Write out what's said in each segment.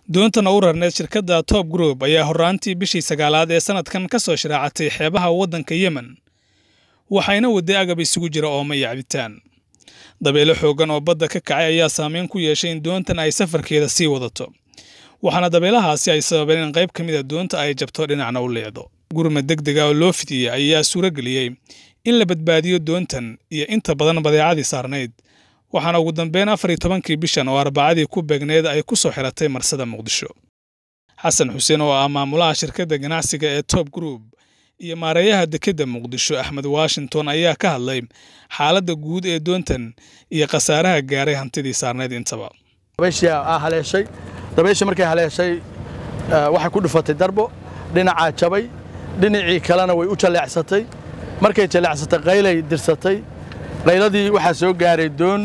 doontan u rarneed shirkadda top group ayaa horraantii bishii sagaalaad ee sannadkan ka soo sharaacatay xeebaha waddanka yemen waxayna waday agab isugu jira ooma iyo cabitaan dabeelo xooggan oo badda ka kacay ayaa saameyn ku yeeshay in doontan ay safarkeeda sii wadato waxaana dabeelahaasi ay sababeen in qayb ka mid a doonta ay jabto dhinacna u leecdo gurmad deg dega oo loo fidiyey ayaa suuro geliyey in la badbaadiyo doontan iyo inta badan badeecadii saarnayd waxaana ugu dambeyn afar iyo tobankii bishan oo arbacadii ku beegneed ay ku soo xiratay marsada muqdisho xasan xuseen oo ah maamulaha shirkadda ganacsiga ee top group iyo maareeyaha dekedda muqdisho axmed washington ayaa ka hadlay xaaladda guud ee doontan iyo khasaaraha gaaray hantidii saarnayd intaba haleeshay dabaysha markay haleeshay waxay ku dhufatay darbo dhinacaa jabay dhinacii kalena way u jalleecsatay markay jalleecsatay qaylay dirsatay qayladii waxaa soo gaaray doon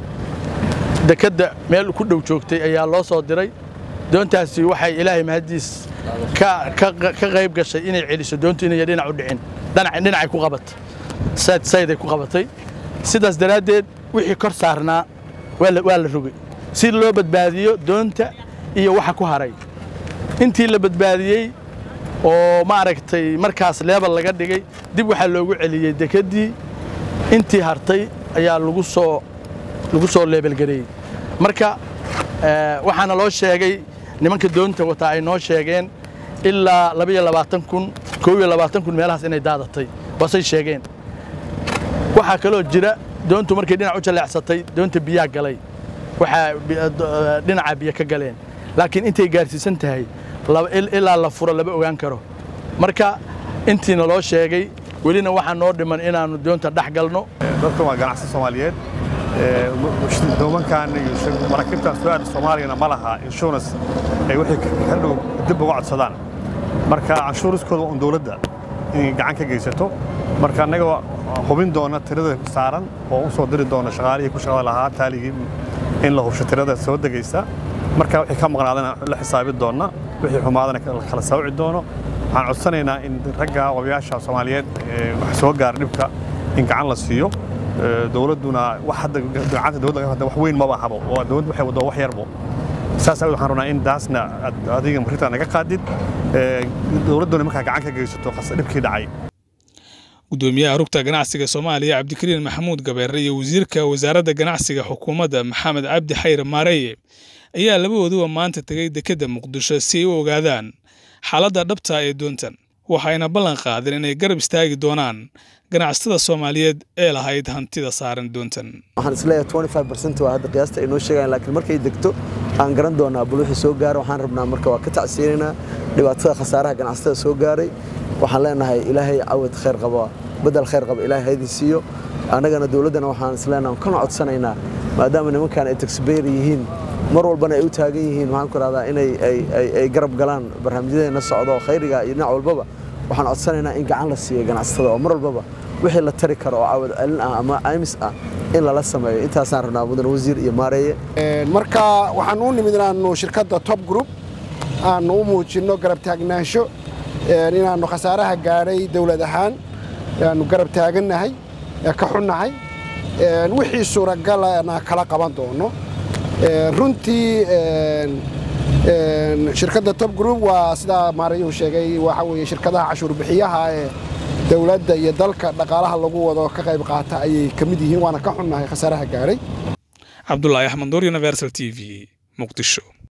dekedda meel ku dhow joogtay ayaa loo soo diray doontaasi waxay ilaahay mahadiis ka qayb gashay inay celiso doontu inay dhinac u dhicin dhinacay ku qabatay sayday ku qabatay sidaas daraaddeed wixii kor saarnaa waa la rogay si loo badbaadiyo doonta iyo waxa ku haray intii la badbaadiyey oo maaragtay markaas leebal laga dhigay dib waxaa loogu celiyey dekeddii intii hartay ayaa lagu soo lagu soo leebelgareeyey marka waxaana loo sheegay nimanka doonta wataa ay noo sheegeen ilaa labaiyo labaatan kun koob iyo labaatan kun meelahaas inay daadatay waasay sheegeen waxaa kaloo jira doontu markay dhinac u jalleecsatay doonta biyaa galay waxaa dhinaca biyo ka galeen laakiin intay gaarsiisan tahay ilaa la furo lama ogaan karo marka intiina loo sheegay welina waxaa noo dhiman inaannu doonta dhex galno dadkan waa ganacsi soomaaliyeed doomankan iyo maraakiibtan soo aada soomaaliyana ma laha insurance ay waxay ka dhow dib uga codsadaan marka canshuuriskooda un dowladda inay gacan ka geysato marka annaga hubin doona tirada saaran oo u soo diri doona shaqaalihii ku shaqada lahaa taaligii in la hubsho tirada soo degaysa marka wixii ka maqnaadana la xisaabi doonna wixii xumaadana kala sawci doono waxaan codsanaynaa in ragga odayaasha soomaaliyeed wax soo gaara dhibka in gacan la siiyo dowladduna wax hadda gacanta dowladda hadda wax weyn maba habo oo dowladdu waxay waddo wax yarbo saas awgeed waxaan rabnaa in daasna adiga marinta naga qaadid dowladduna markaa gacan ka geysato dhibkii dhacay gudoomiyaha rugta ganacsiga soomaaliya cabdikariin maxamuud gabeere iyo wasiirka wasaaradda ganacsiga xukuumadda maxamed cabdi xayr maareeye ayaa labadooduba maanta tegey dekedda muqdisho si ay u ogaadaan xaaladda dhabta ee doontan waxayna ballan qaadeen inay garab istaagi doonaan ganacsatada soomaaliyeed ee lahayd hantida saaran doontan waxaan isleeyahay twenty five percent waa hadda qiyaasta ay noo sheegaan laakiin markay degto aan garan doonaa bal wixii soo gaara waxaan rabnaa marka waa ka tacsiyeynaynaa dhibaatada khasaaraha ganacsatada soo gaaray waxaan leenahay ilaahay cawad khayr qaba bedel khayr qaba ilaahay haydin siiyo annagana dowladdana waxaan isleenahay kana codsanaynaa maadaama nimankan ay taxbayr yihiin mar walbana ay u taagan yihiin waxaan ku rahdaa inay ay garab galaan barnaamijyadeena socdo khayriga iyo dhinac walbaba waxaan codsanaynaa in gacan la siiyo ganacsatada oo mar walbaba wixii la tari karo oo cawad celin ah ama aymis ah in lala sameeyo intaasaan rabnaa mudan wasiir iyo maareeye marka waxaan u nimid inaannu shirkadda top group aannu u muujinno garab taagnaansho inaannu khasaaraha gaadhay dowlad ahaan aanu garab taagannahay ka xunnahay wixii suuragalana kala qaban doono runtii shirkadda top group waa sidaa maarayuhu sheegay waxa weeye shirkadaha cashuur bixiyaha ee dowladda iyo dalka dhaqaalaha lagu wado ka qayb qaata ayay ka mid yihiin waana ka xunnahay khasaaraha gaadhay cabdulaahi axmed nuur universal t v muqdisho